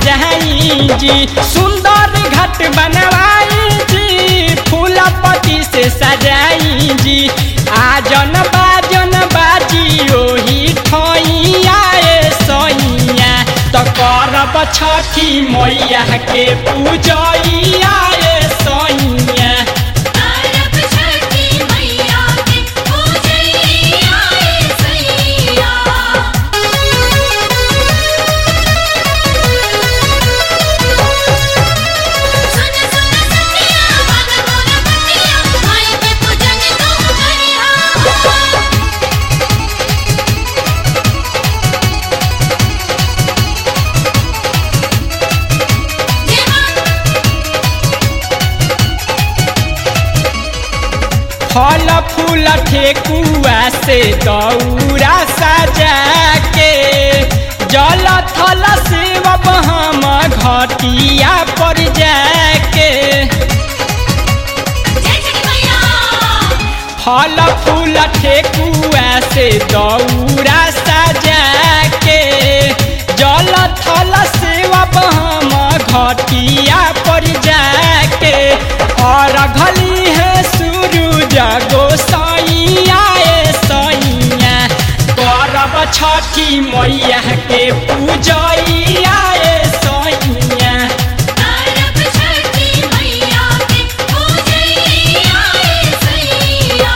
सजाई जी सुंदर घट बनवाई जी फूल पत्ती से सजाई जी आजन बाजन बाजी ओही ठैया ए सैया त करब छठी मैया के पूजैया ए सैया अरब छठी मैया के पूजैया ए सैया सुन सुन सखिया मन मोर बतिया माई के पूजन तू करिहा फल फूल ठेकुआ से दौरा सजा के जल थल शिव हम घटिया पर जाके जय छठी मैया फल फूल ठेकुआ से दौरा सजा के जल थल शिव हम घटिया पर जाके और घली है सूरज गोसाइया ए सैया करब छठी मैया के पूजैया ए सैया अरब छठी मैया के पूजैया ए सैया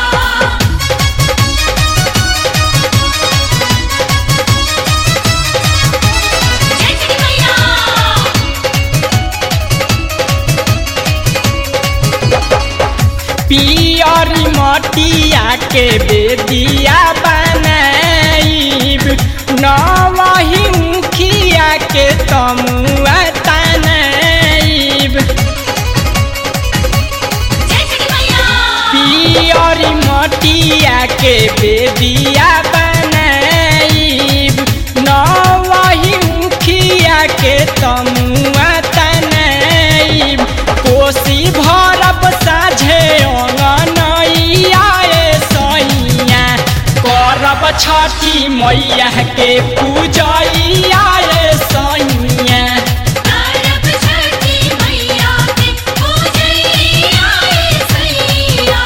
जय छठी मैया पियरी मटिया के बेदिया बनाइब नवही मुखिया के तमुआ तनाइब जय छठी मैया पियरी मटिया के बेदिया बनाइब नवही मुखिया के तमुआ तनाइब कोसी भरब साझे अंगनैया ए सैया करब छठी मैया के पूजैया ए सैया अरब छठी मैया के पूजैया ए सैया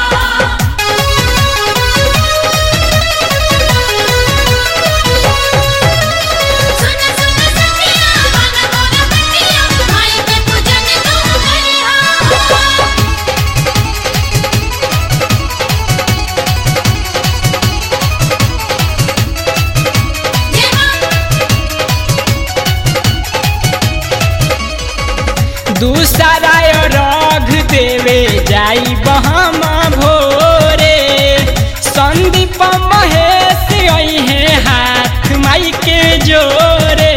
सुन सुन सखिया मन मोर बतिया माई के पूजन तू करिहा दूसरा रघ देवे जाई बहम भोरे संदीप महेश अहे हाथ माई के जोरे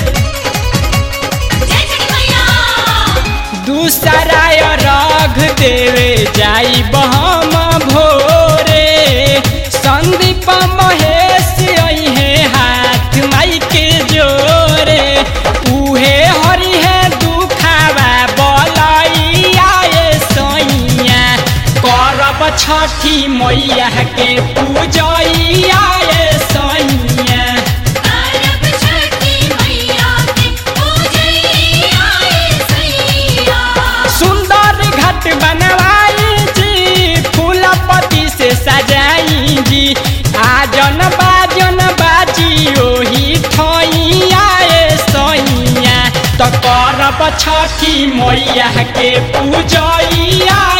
जय छठी मैया दूसरा रघ देवे जाई बहम भोरे संदीप महेश अहे हाथ माई के जोरे उहे हरि है दुखावा बलैया ए सैया करब छठी मैया के पूजैया ए सैया अरब छठी मैया के पूजैया ए सैया सुंदर घट बनवाई जी फूल पत्ती से सजाई जी आजन बाजन बाजी ओही ठैया ए सैया त करब छठी मैया के पूजैया